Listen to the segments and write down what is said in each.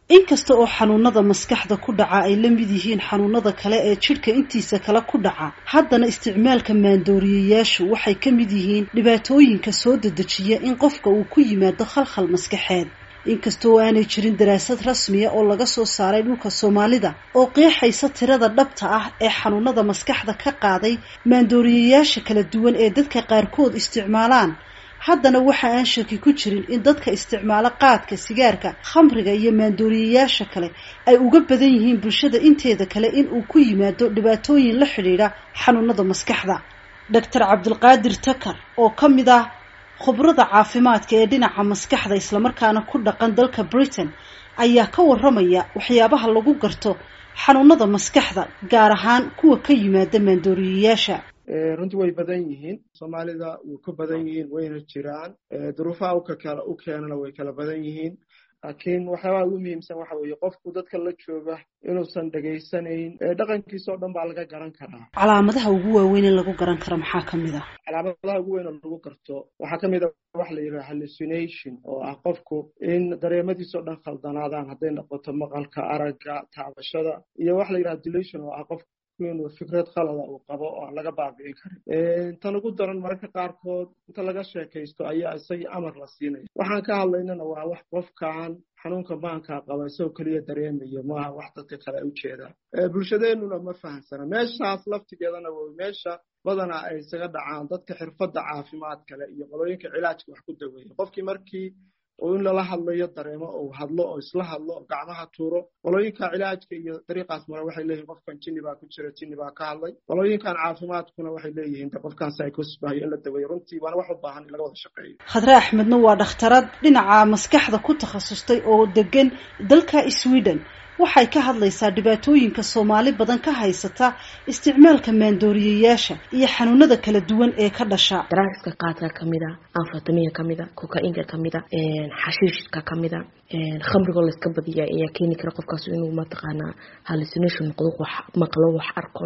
inkasta oo xanuunada maskaxda ku dhaca ay la mid yihiin xanuunada kale ee jidhka intiisa kale ku dhaca haddana isticmaalka maandooriyayaashu waxay ka mid yihiin dhibaatooyinka soo dedejiya in qofka uu ku yimaado khalkhal maskaxeed inkasta oo aanay jirin daraasad rasmiya oo laga soo saaray dhulka soomaalida oo qeexaysa tirada dhabta ah ee xanuunada maskaxda ka qaaday maandooriyayaasha kala duwan ee dadka qaarkood isticmaalaan haddana waxa aan shaki ku jirin in dadka isticmaalo qaadka sigaarka khamriga iyo maandooriyayaasha kale ay uga badan yihiin bulshada inteeda kale in uu ku yimaado dhibaatooyin la xidhiidha xanuunada maskaxda doctor cabdulqaadir takar oo ka mid ah khubrada caafimaadka ee dhinaca maskaxda islamarkaana ku dhaqan dalka britain ayaa ka waramaya waxyaabaha lagu garto xanuunada maskaxda gaar ahaan kuwa ka yimaada maandooriyayaasha runtii way badan yihiin soomaalida way ku badan yihiin wayna jiraan duruufaha u keenana way kala badan yihiin laakiin waxyaabaha ugu muhiimsan waxa weeye qofku dadka la jooga inuusan dhegaysanayn dhaqankiisa oo dhan baa laga garan karaa calaamadaha ugu waaweyn ee lagu garan karo maxaa ka mid ah calaamadaha ugu weyn oo lagu garto waxaa ka mid a waxa la yidhaha hallucination oo ah qofku in dareemadiisa o dhan khaldanaadaan hadday noqoto maqalka aragga taabashada iyo waxa la yidhaha delusion oo ah qofku inuu fikrad khalada uu qabo oo aan laga baabi'in karin tan ugu daran mararka qaarkood inta laga sheekaysto ayaa isagii amar la siinaya waxaan ka hadlaynana waa wax qofkaan xanuunka maankaa qaba isagoo keliya dareemayo maaha wax dadka kale u jeedaan bulshadeenuna ma fahamsana meeshaas laftigeedana w meesha badanaa ay isaga dhacaan dadka xirfadda caafimaad kale iyo qolooyinka cilaajka wax ku daweeya qofkii markii oo in lala hadlayo dareemo ou hadlo oo isla hadlo oo gacmaha tuuro qolooyinka cilaajka iyo dariiqaas mare waxay leeyihin qofkan jinni baa ku jira jinni baa ka hadlay qolooyinkan caafimaadkuna waxay leeyihiin de qofkan psychosbahayo in la daweeyo runtii waana wax u baahan in laga wada shaqeeyo khadre axmedna waa dhakhtarad dhinaca maskaxda ku takhasustay oo degan dalka sweden waxay ka hadlaysaa dhibaatooyinka soomaali badan ka haysata isticmaalka maandooriyayaasha iyo xanuunada kala duwan ee ka dhasha daraagiska qaadka kamida anfataminka kamida koka-inka kamida xashiishka kamida khamrigoo layska badiya ayaa keeni kara qofkaas inuu mataqaanaa hallucination noqdo wax maqlo wax arko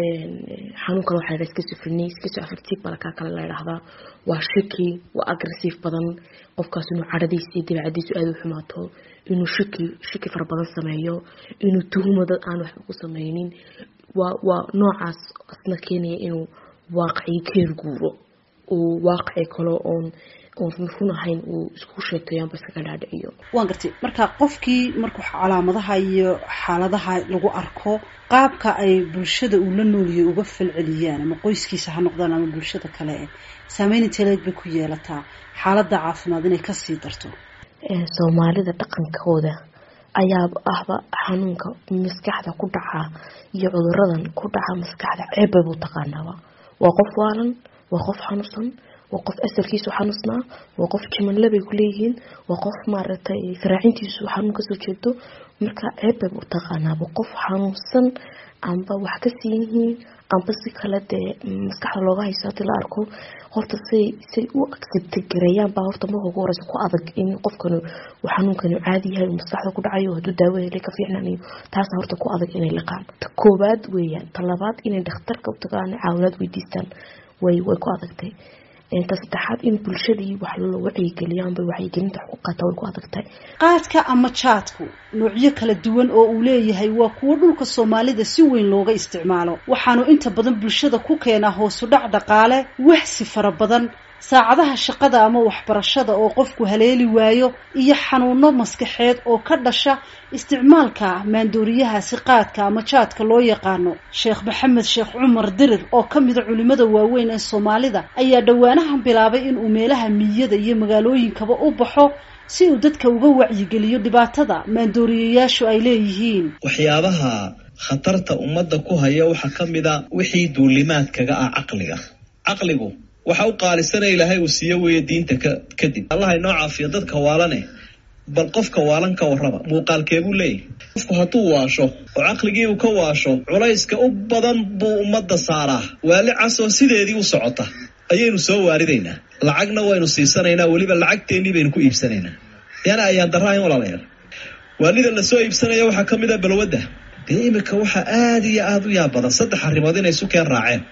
xanuun kale waxa la schizophrenia schizoaffective balkaa kale la idhahdaa waa shaki waa aggressive badan qofkaas inuu cadhadiisa iyo dabeecadiisu aada u xumaato inuu shaki shaki fara badan sameeyo inuu tuhuma dad aan waxba ku sameynin waa waa noocaas asna keenaya inuu waaqicii ka herguuro uu waaqici kale oon oon run ahayn uu isku sheegtayaanba iskaga dhaadhiciyo waan gartay marka qofkii markuu calaamadaha iyo xaaladaha lagu arko qaabka ay bulshada uu la nooliyay uga falceliyaan ama qoyskiisa ha noqdaan ama bulshada kale saameyn inteleed bay ku yeelataa xaaladda caafimaad inay kasii darto soomaalida dhaqankooda ayaa ahba xanuunka maskaxda ku dhaca iyo cuduradan ku dhaca maskaxda ceebbay buu taqaanaaba waa qof waalan waa qof xanuunsan waa qof asalkiisu xanuusnaa waa qof jimanlabay kuleeyihiin waa qof maaragtay saraacintiisu xanuun kasoo jeedo marka ceebbay buu taqaanaaba qof xanuunsan amba wax ka siin yihiin amba si kale dee maskaxda looga hayso hadii la arko horta say say u accepta gareeyaan baa horta marka ugu horeysa ku adag in qofkani uu xanuunkani caadi yahay uu maskaxda ku dhacayo hadduu daawo helay ka fiicnanayo taasa horta ku adag inay liqaan ta koobaad weeyaan ta labaad inay dhakhtarka u tagaan caawinaad weydiistaan way way ku adagtay ta saddexaad in bulshadii wax loo wacyigeliyaanbay wacyigelinta xuquuqaata way ku adagtahay qaadka ama jaadku noocyo kala duwan oo uu leeyahay waa kuwo dhulka soomaalida si weyn looga isticmaalo waxaanu inta badan bulshada ku keenaa hoosu dhac dhaqaale waxsi fara badan saacadaha shaqada ama waxbarashada oo qofku haleeli waayo iyo xanuuno maskaxeed oo ka dhasha isticmaalka maandooriyahaasi qaadka ama jaadka loo yaqaano sheekh maxamed sheekh cumar dirir oo ka mida culimada waaweyn ee soomaalida ayaa dhowaanahan bilaabay inuu meelaha miyada iyo magaalooyinkaba u baxo si uu dadka uga wacyigeliyo dhibaatada maandooriyayaashu ay leeyihiin waxyaabaha khatarta ummadda ku haya waxaa ka mid a wixii duulimaadkaga ah caqliga caqligu waxa u qaalisanaya ilaahay uu siiyo weeye diinta ka kadib allah inoo caafiyo dadka waalane bal qofka waalan ka warraba muuqaalkeebuu leeyahy qofku hadduu waasho oo caqligii uu ka waasho culayska u badan buu ummadda saaraa waali casoo sideedii u socota ayaynu soo waaridaynaa lacagna waynu siisanaynaa weliba lacagteennii baynu ku iibsanaynaa yaana ayaan daraahayn walaalayaal waalida la soo iibsanaya waxaa ka mid a balwadda dee iminka waxaa aada iyo aada u yaab badan saddex arrimood inay isu keen raaceen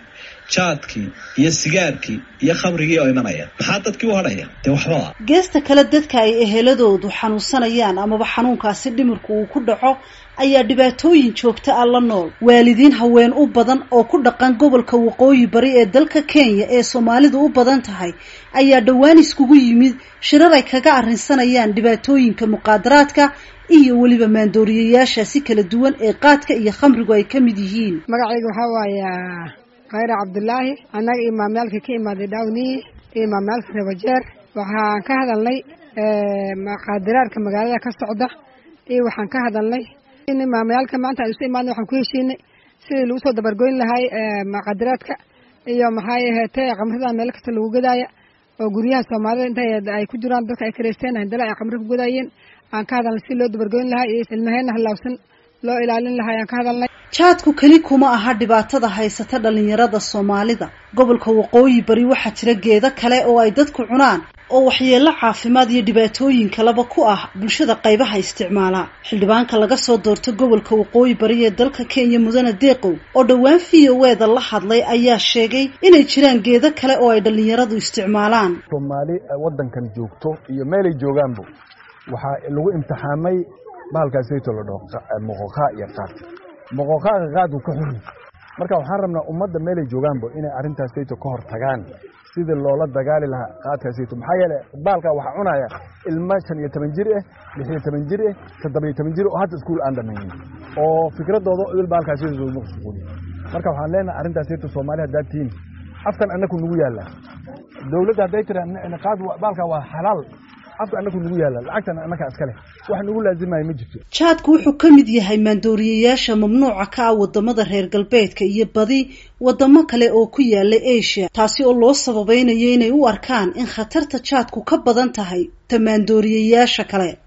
jaadkii iyo sigaarkii iyo khamrigii oo imanaya maxaa dadkii u hadhaya dee waxbaba geesta kale dadka ay eheladoodu xanuunsanayaan amaba xanuunkaasi dhimirku uu ku dhaco ayaa dhibaatooyin joogta ah la nool waalidiin haween u badan oo ku dhaqan gobolka waqooyi bari ee dalka kenya ee soomaalidu u badan tahay ayaa dhowaan iskugu yimid shirar ay kaga arrinsanayaan dhibaatooyinka muqaadaraadka iyo weliba maandooriyayaasha si kala duwan ee qaadka iyo khamrigu ay ka mid yihiin magacayga waxaa waaya khayra cabdulaahi annaga imaamyaalka ka imaaday dhawniyi iyo imaamyaalka rebajeer waxaan ka hadalnay muqaadaraadka magaalada ka socda iyo waxaan ka hadalnay in imaamyaalka maanta aan isu imaadna waxaan ku heshiinay sidii lagu soo dabargoyn lahay muqaadaraadka iyo maxay aheetee khamrada meel kasta lagu gadaaya oo guryaha soomaalida inta ay ku jiraan dadka ay kareysteen handala ay khamri ku gadaayeen aan ka hadalnay si loo dabargoyn lahaa iyo ilmaheena halaawsan loo ilaalin lahaa ayaan ka hadalnay jaadku keli kuma aha dhibaatada haysata dhalinyarada soomaalida gobolka waqooyi bari waxaa jira geedo kale oo ay dadku cunaan oo waxyeello caafimaad iyo dhibaatooyin kaleba ku ah bulshada qaybaha isticmaala xildhibaanka laga soo doorto gobolka waqooyi bari ee dalka kenya mudane deeqow oo dhowaan v o e da la hadlay ayaa sheegay inay jiraan geedo kale oo ay dhalinyaradu isticmaalaan soomaali waddankan joogto iyo meelay joogaanba waxaa lagu imtixaamay bahalkaasayto la dhaho moqoqaa iyo qaad moqoqaaga qaadku ka xuri marka waxaan rabnaa ummadda meelay joogaanba inay arrintaasayto ka hor tagaan sidii loola dagaali lahaa qaadkaasayto maxaa yeele baalkaa waxaa cunaya ilmo shan iyo toban jir ah lix iyo toban jir ah toddoba iyo toban jir oo hadda iskuul aan dhamaynin oo fikradooda idil baalkaasayto soo maqsuuliy marka waxaan leenahay arrintaasayto soomaali haddaad tihiin afkan annaku nagu yaallaa dowladda hadday tiraa qaad baalkaa waa xalaal afka annaku nagu yaalla lacagtana annakaa iska leh wax nagu laazimaya ma jirto jaadku wuxuu ka mid yahay maandooriyayaasha mamnuuca ka ah wadamada reer galbeedka iyo badi wadamo kale oo ku yaala asia taasi oo loo sababaynayo inay u arkaan in khatarta jaadku ka badan tahay ta maandooriyayaasha kale